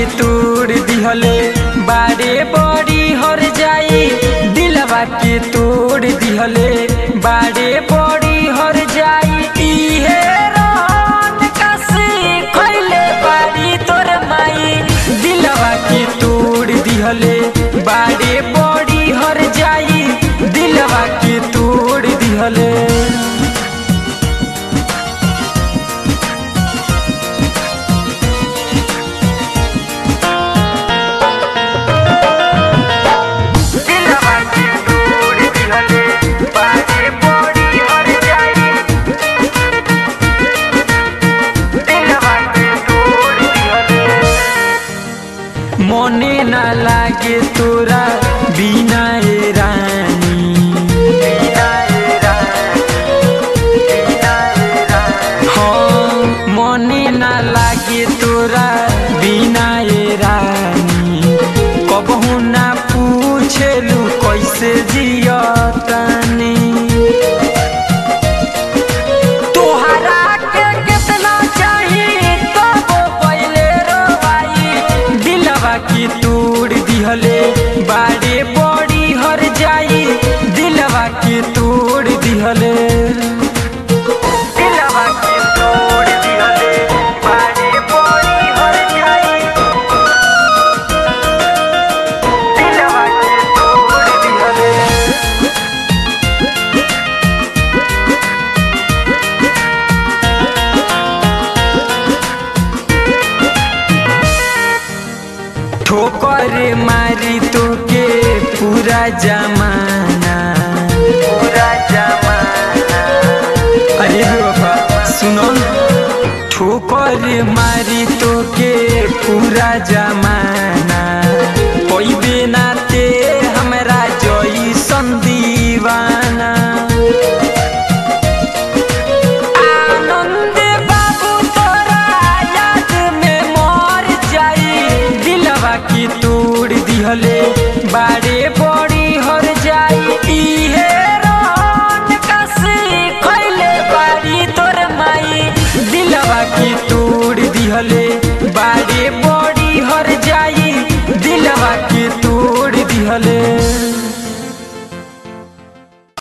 तोड़ दिहले बारे बड़ी हर जाई दिलवा के तोड़ दिहले बारे बड़ी हर जाई इहे रहन कसी खइले बाड़ी तोर माई दिलवा के तोड़ दिहले बारे बड़ी हर जाई दिलवा के तोड़ दिहले दिलवा के तोड़ दिहले बारे बड़ी हर जाई दिलवा के तोड़ दिहले मने ना लागे तोरा बिना ए रानी बिना ए रानी बिना ए रानी हाँ मने ना लागे तोरा बिना ए रानी कबहू ना पूछेलू कैसे जियतानी तोहरा के कितना चाहिए तब पहले रोवाई दिलवा की तोड़ दिहले बारे बड़ी हर जाई दिलवा की तोड़ दिहले दिलवा की तोड़ दिहले बारे बड़ी हर जाई दिलवा की तोड़ दिहले ठोकर मारी तो के पूरा जमाना पूरा जमाना अरे बाबा सुनो ठोकर मारी तो के पूरा जमाना